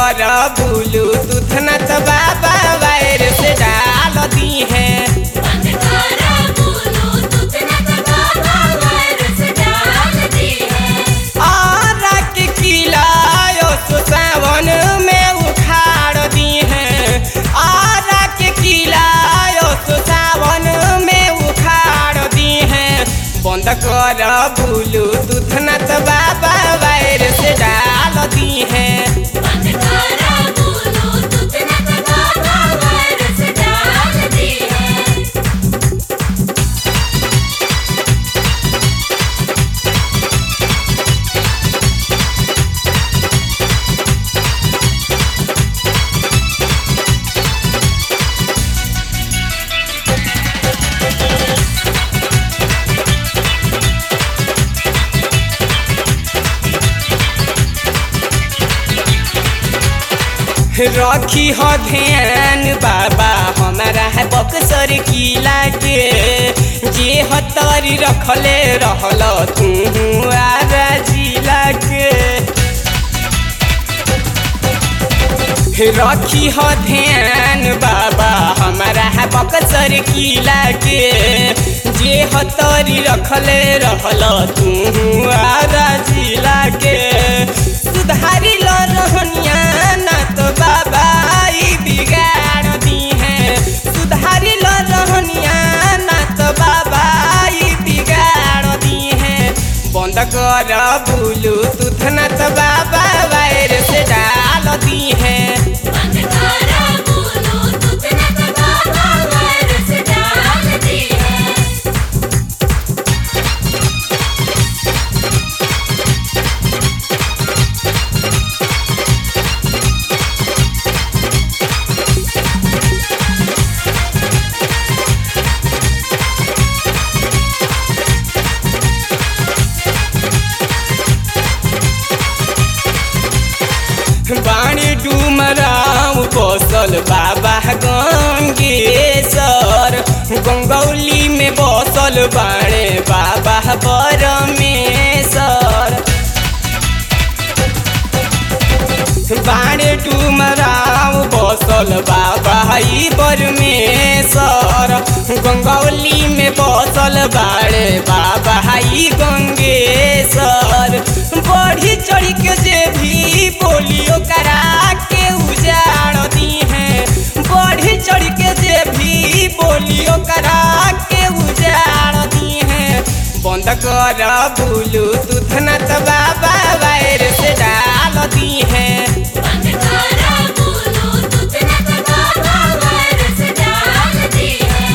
कर भूलू दूध न तो बाबा वायर से डाल दी है बंद करा बोलो दूध न तो बाबा वायरस डाल दी है और के किलायो सो सावन में उखाड़ दी है और के किलायो सो सावन में उखाड़ दी है बंद कर भूलू दूध न तो बाबा वायर से डाल दी है बंद करा बोलो दूध न तो बाबा वायरस डाल दी है रखी हो ध्यान बाबा हमारा है बक्सर किला के जे हतरी रखले रहल तू आरा जिला के रखी हो ध्यान बाबा हमारा है बक्सर किला के जे हतरी रखले रहल तू आरा जिला के सुधारी लो रहनिया ना तो बाबा ई बिगाड़ दी है सुधारी लो रहनिया ना तो बाबा ई बिगाड़ दी है बंद कर भूलू दूध न तो बाबा वायर से डाल दी है बंद करा बोलो दूध न तो बाबा वायरस डाल दी है बाणी डुमराव बसल बाबा गंगेश्वर गंगौली में बसल बाणे बाबा परमेश्वर बाणे डुमराव बसल बाबा ई परमेश्वर गंगौली में बसल बाणे बाबा ई गंगेश्वर बढ़ी चढ़ी के जे भी बोलियो करा के उजाड़ दी है बढ़ी चढ़ी के जे भी बोलियो करा के उजाड़ दी है बंद कर भूलू दूध न तो बाबा वायर से डाल दी है बंद करा बोलो दूध न तो बाबा वायरस डाल दी है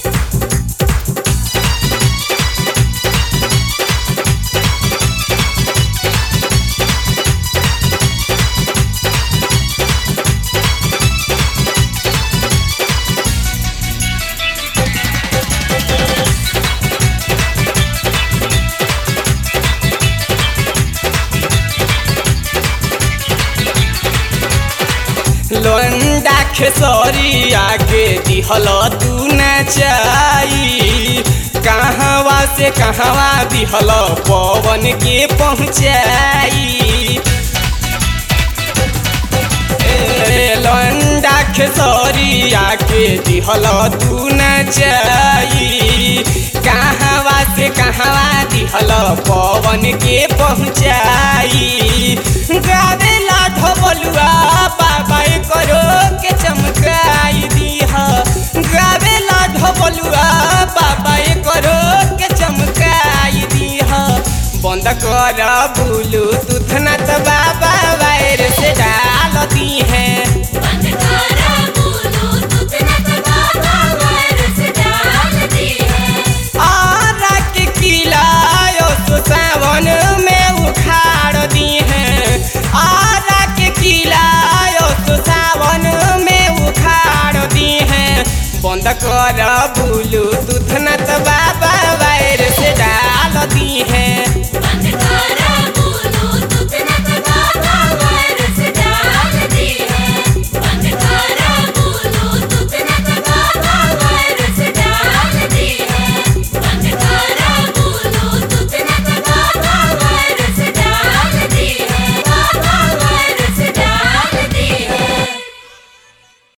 लोंडा खेसरिया के दिहल तू न चाई कहवा से कहवा दिहल पवन के पहुँचाई ए, लोंडा खेसरिया के दिहल तू न चाई कहवा से कहवा दिहल पवन के पहुँचाई गावेला ढोबलुआ बाबा करो के चमकाई दीह गावेला ढोबलुआ बाबा करो के चमकाई दीह बंद कर भूलू दूध न तो बाबा वायर से डाल दी है बंद करा बोलो दूध न तो बाबा वायरस डाल दी है और के किलायो सो सावन में उखाड़ दी है और के किलायो सो सावन में उखाड़ दी है बंद कर भूलू दूध न तो बाबा वायर से डाल दी है